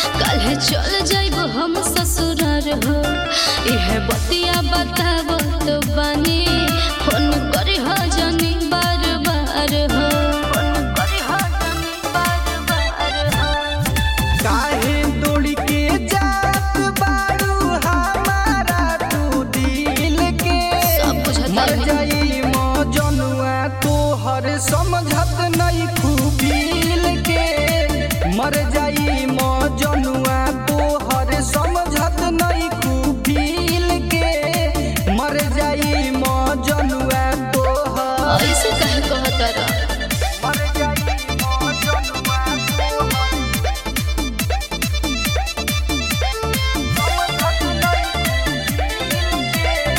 काल्हे चल जाइब हम ससुरार हो यह बतिया बताब तो बानी फोन करी हो जानी बार बार हो फोन करी हो जानी बार बार हो काहे दौड़ के जात बारू हमारा तू दिल के सब बुझता मर है। जाई मौजनुआ तोहर समझत नहीं खूबील के मर जाई मौजनुआ तोहर समझत नहीं खूबील के मर जाई मौजनुआ तोहर ऐसे कहे कहतर मर जाई मौजनुआ तोहर समझत नहीं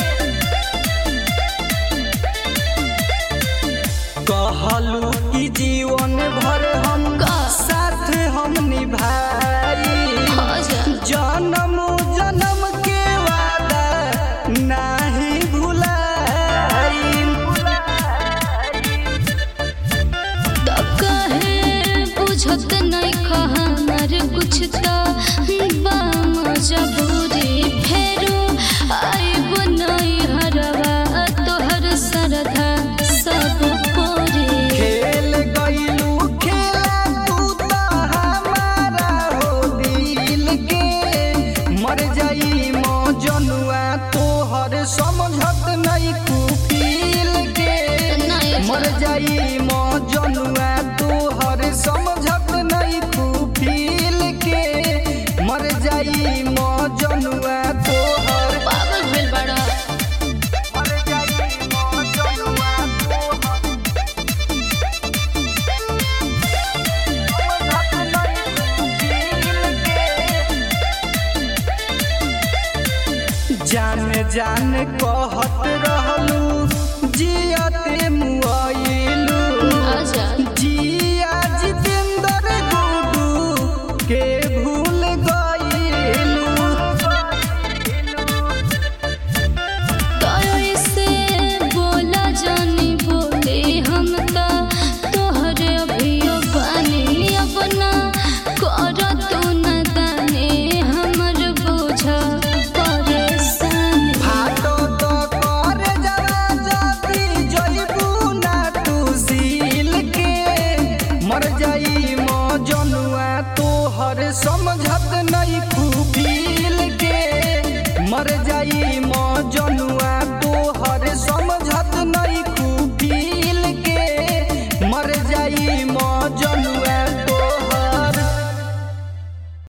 कहलू कि जीवन भर हम का? साथ हम निभाई हाँ जा। जन्म जन्म के वादा नाही भुलाई तो कहे बुझत नहीं कहनार कुछ तो मजबूरी फेरो आइब नहीं हरवा तोहर सरधा सब पोरे खेल गईलू खेला तू तो हमारा हो दिल के मर जाई मौजनुआ तोहर समझत नहीं कुफिल के नहीं मर जाई मौजनुआ तोहर समझत नहीं कुफिल के मर जाई मौजनुआ तोहर पागल भेल बड़ा मर जाई मौजनुआ तोहर जान जान कहत रहलू जियते मुआइलू आजा जिया जितेंद्र गुडू के भूल गईलू तो ऐसे बोला जानी बोले हम तो तोहरे अभियो बानी अपना कर तू न दाने हमर बोझ परेशानी फाटो तो कर जरा जदी जइबू ना तू सील के मर जाई मौजनुआ तोहर समझत नहीं खूबी